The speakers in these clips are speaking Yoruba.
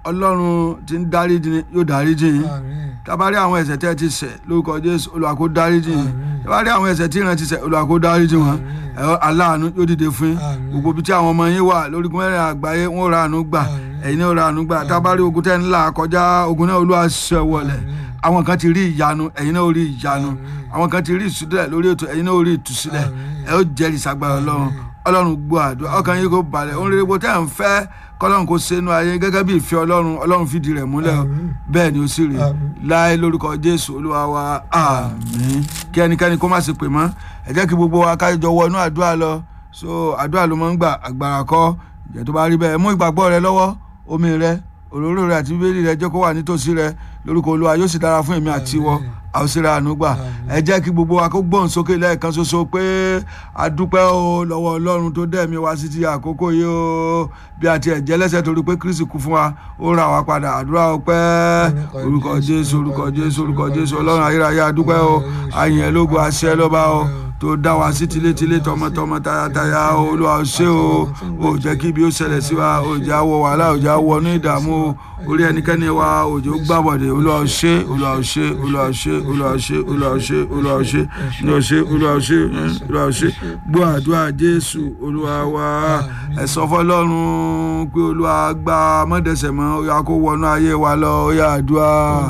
ọlọ́run ti ń dáríjì ni yóò dáríjì yín àmín tabari àwọn ẹ̀ṣẹ̀ tẹ́ ti ṣẹ̀ lórúkọ jésù olúwa kó dáríjì yín Àmín. tabari àwọn ẹ̀ṣẹ̀ tí ìran ti ṣẹ̀ olúwa kó dáríjì wọn Àmín. ẹ aláàánú yóò dìde fún yín Àmín. gbogbo ibi tí àwọn ọmọ yín wà lórí mẹ́rin àgbáyé wọn ò ra àánú gbà Àmín. ẹ̀yin náà ò ra àánú gbà tabari ogun tẹ́ ń là kọjá ogun náà olúwa ṣe wọlẹ̀ Àmín. àwọn kan ti rí ìyanu ẹ̀yin náà ò rí ìyanu Àmín. àwọn kan ti rí ìtúsílẹ̀ lórí ètò ẹ̀yin náà ò rí ìtúsílẹ̀ Àmín. ẹ ó jẹ́rìí sagbára ọlọ́run ọlọ́run gbọ́ àdúrà ọkàn yín kó balẹ̀ ohun rere bó tẹ́ ń fẹ́ kọ́lọ́run kó ṣe inú ayé gẹ́gẹ́ bí ìfẹ́ ọlọ́run ọlọ́run fìdí rẹ̀ múlẹ̀ o. Àmín. bẹ́ẹ̀ ni ó sì rí Àmín. láé lórúkọ jésù olúwa wa àmín kí ẹnikẹ́ni kó má ṣe pè mọ́ ẹ jẹ́ kí gbogbo wa ká jọ wọnú àdúrà lọ so àdúrà ló máa ń gbà àgbàrá kọ́ ìjẹ́ tó bá rí bẹ́ẹ̀ mú ìgbàgbọ́ rẹ lọ́wọ́ omi rẹ òróró rẹ àti bíbélì rẹ jẹ́ kó wà nítòsí rẹ lórúkọ olúwa yóò sì dára fún èmi àti ìwọ a ó sì ra àánú gbà ẹ jẹ́ kí gbogbo wa kó gbóhùn sókè lẹ́ẹ̀kan ṣoṣo pé a dúpẹ́ o lọ́wọ́ ọlọ́run tó dẹ̀mí wa sí ti àkókò yìí o bí a tiẹ̀ jẹ́ lẹ́sẹ̀ torí pé kristi kú fún wa ó ra wa padà àdúrà ọpẹ́ orúkọ jésù orúkọ jésù orúkọ jésù ọlọ́run ayérayé a dúpẹ́ o àyìn ẹ̀ lógo àṣẹ lọ́ba o tó dá wa sí tilétilé tọmọtọmọ tayataya o olúwa o ṣé o ò jẹ́ kí ibi ó ṣẹlẹ̀ sí wa ò jẹ́ àwọ̀ wàhálà ò jẹ́ àwọ̀ ní ìdààmú o orí ẹnikẹ́ni wa ò jẹ́ ó gbàbọ̀dẹ̀ olúwa o ṣé olúwa o ṣé olúwa o ṣé olúwa o ṣé olúwa o ṣé olúwa o ṣé olúwa o ṣé olúwa o ṣé olúwa o ṣé gbọ́ àdúrà jésù olúwa wa ẹ sọ fọlọ́run pé olúwa gba mọ́dẹ̀sẹ̀ mọ́ ó yá kó wọnú ayé wa lọ ó yá àdúrà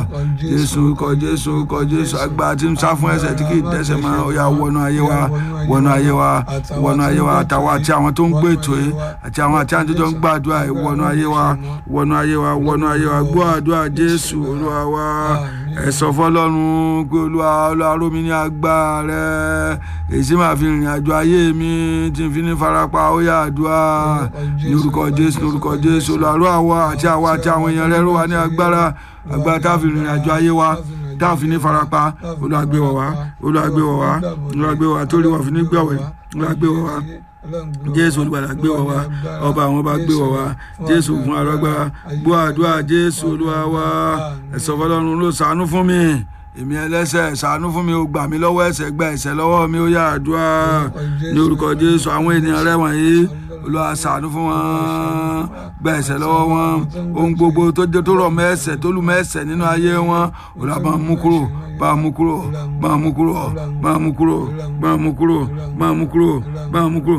jésù kọ jésù kọ jésù àgbà tí ń sá fún ẹ̀ṣẹ̀ tí kì í dẹ́ṣẹ̀ mọ́ ó yá wọnú ayé wa wọnú ayé wa wọnú ayé wa àtàwọn àti àwọn tó ń gbé ètò yìí àti àwọn àti àwọn tó ń gbàdúrà yìí wọnú ayé wa wọnú ayé wa wọnú ayé wa gbọ́ àdúrà jésù olúwa wa ẹ sọ fọlọ́run pé olúwa olúwa ró mi ní agbára rẹ èyí sì máa fi rìnrìn àjò ayé mi tí n fi ní farapa ó yá àdúrà ní orúkọ jésù ní orúkọ jésù olúwa ró àwa àti àwa àti àwọn èèyàn rẹ ró wa ní agbára agbára tá a fi rìnrìn àjò ayé wa tá a fi ní farapa olúwa gbé wa wá olúwa gbé wa wá olúwa gbé wa wá torí wọn fi ní gbẹ̀wẹ̀ olúwa gbé wa wá jésù olùgbàlà gbé wa wá ọba àwọn ọba gbé wa wá jésù fún alágbára gbọ́ àdúrà jésù olúwa wá ẹ̀sọ́ fọlọ́run ló ṣàánú fún mi èmi ẹlẹ́ṣẹ̀ ṣàánú fún mi ó gbà mí lọ́wọ́ ẹ̀ṣẹ̀ gba ẹ̀ṣẹ̀ lọ́wọ́ mi ó yá àdúrà ní orúkọ jésù àwọn ènìyàn rẹ wọ̀nyí olúwa ṣàánú fún wọn gba ẹ̀ṣẹ̀ lọ́wọ́ wọn ohun gbogbo tó jẹ́ tó rọ̀ mọ́ ẹ̀ṣẹ̀ tó lù mọ́ ẹ̀ṣẹ̀ nínú ayé wọn olúwa bá mú kúrò bá mú kúrò bá mú kúrò bá mú kúrò bá mú kúrò bá mú kúrò bá mú kúrò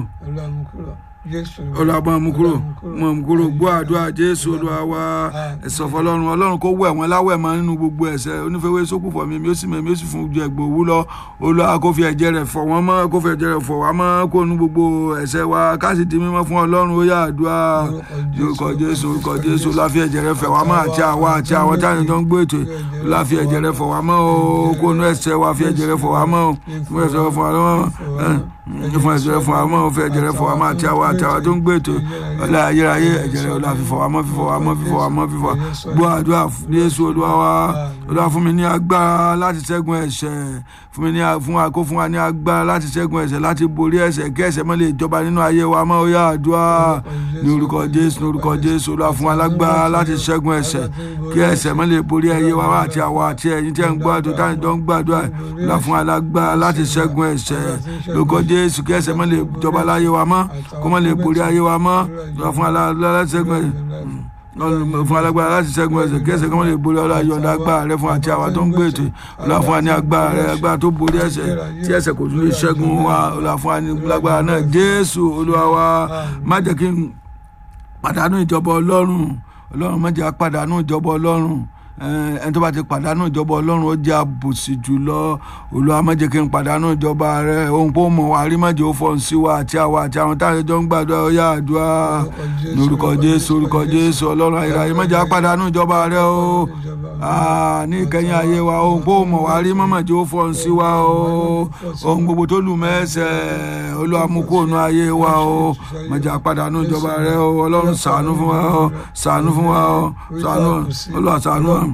olùwàbọ̀ àmukúrò mọ̀ àmukúrò gbọ́ àdúrà jésù olúwa wa ẹ̀sọ̀ fọlọ́run ọlọ́run kó wẹ̀ wọ́n láwẹ̀ mọ́ nínú gbogbo ẹ̀ṣẹ̀ onífẹ́wé sókù fọ̀ mi mi ó sì mọ̀ mi ó sì fún ju ẹ̀gbọ́n òwú lọ olúwa kó fi ẹ̀jẹ̀ rẹ̀ fọ̀ wọ́n mọ́ kó fi ẹ̀jẹ̀ rẹ̀ fọ̀ wá mọ́ kó nu gbogbo ẹ̀ṣẹ̀ wa ká sì di mímọ́ fún ọlọ́run ó yá àdúrà orúkọ jésù orúkọ jésù olúwa fi ẹ̀jẹ̀ rẹ̀ fẹ̀ wá mọ́ àti àwa àti àwọn táwọn tó ń gbé ètò olúwa fi ẹ̀jẹ̀ rẹ̀ fọ̀ wá mọ́ o kó nu ẹ̀ṣẹ̀ wa fi ẹ̀jẹ̀ rẹ̀ fọ̀ wá mọ́ o fún ẹ̀ṣẹ̀ rẹ̀ fọ̀ wá mọ́ fún ẹ̀jẹ̀ rẹ̀ fọ̀ wá mọ́ o fi ẹ̀jẹ̀ rẹ̀ fọ̀ wá mọ́ àti àwa àti àwọn tó ń gbé ètò ọlá ayérayé ẹ̀jẹ̀ rẹ̀ olúwa fífọ̀ wá mọ́ fífọ̀ wá mọ́ fífọ̀ wá mọ́ fífọ̀ gbọ́ àdúrà Jésù olúwa wa olúwa fún mi ní agbára láti ṣẹ́gun ẹ̀ṣẹ̀ fún mi ní fún wa kó fún wa ní agbára láti ṣẹ́gun ẹ̀ṣẹ̀ láti borí ẹ̀ṣẹ̀ kí ẹ̀ṣẹ̀ má lè jọba nínú ayé wa mọ́ ó yá àdúrà ní orúkọ Jésù ní orúkọ Jésù olúwa fún wa lágbára láti ṣẹ́gun ẹ̀ṣẹ̀ kí ẹ̀ṣẹ̀ má lè borí ayé wa àti àwa àti ẹ̀yin tí ẹ̀ ń gbàdúrà táyì tó ń gbàdúrà olúwa fún wa lágbára láti ṣẹ́gun ẹ̀ṣẹ̀ lórúkọ Jésù kí ẹ̀ṣẹ̀ má lè jọba láyé wa mọ́ kó má lè borí ayé wa mọ́ olúwa fún wa láti ṣẹ́gun ẹ̀ṣẹ̀ fún alágbára láti ṣẹ́gun ẹ̀ṣẹ̀ kí ẹ̀ṣẹ̀ kan lè borí ọlá yọ̀ǹda agbára rẹ fún àti àwa tó ń gbé ètò ọlá fún wa ní agbára rẹ agbára tó borí ẹ̀ṣẹ̀ tí ẹ̀ṣẹ̀ kò tún lè ṣẹ́gun wa ọlá fún wa ní lágbára náà jésù olúwa wa má jẹ́ kí n pàdánù ìjọba ọlọ́run ọlọ́run má jẹ́ pàdánù ìjọba ọlọ́run ẹni tó bá ti pàdánù ìjọba ọlọ́run ó jẹ́ àbòsí jùlọ olúwa má jẹ́ kí n pàdánù ìjọba rẹ ohun pé ó mọ̀ wá rí má jẹ́ ó fọ́n sí wa àti àwa àti àwọn táwọn ẹjọ́ ń gbàdúrà ó yá àdúrà ní orúkọ jésù orúkọ jésù ọlọ́run ayérayé má jẹ́ pàdánù ìjọba rẹ o ní ìkẹyìn ayé wa ohun pé ó mọ̀ wá rí má jẹ́ ó fọ́n sí wa o ohun gbogbo tó lù mẹ́sẹ̀ olúwa mú kó nu ayé wa o má jẹ́ pàdánù ìjọba rẹ o ọlọ́run ṣàánú fún wa o ṣàánú fún wa o ṣàánú olúwa ṣàánú wa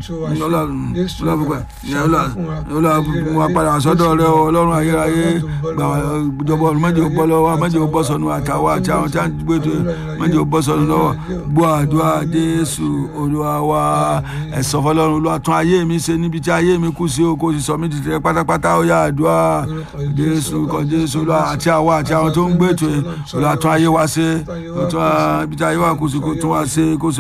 wa padà sọ́dọ̀ rẹ o ọlọ́run ayérayé gbà jọbọ mẹjọ bọ́ lọ́wọ́ mẹjọ bọ́ sọnù àtàwọn àti àwọn tí a ń gbé tó mẹjọ bọ́ sọnù lọ́wọ́ gbọ́ àdúrà jésù olúwa wa ẹ̀sọ́ fọlọ́run olúwa tún ayé mi ṣe níbi tí ayé mi kù sí o kò sì sọ mí ti tẹ pátápátá ó yá àdúrà jésù kọ jésù olúwa àti àwọn àti àwọn tó ń gbé tó olúwa tún ayé wa ṣe ibi tí ayé wa kù sí kò tún wa ṣe kò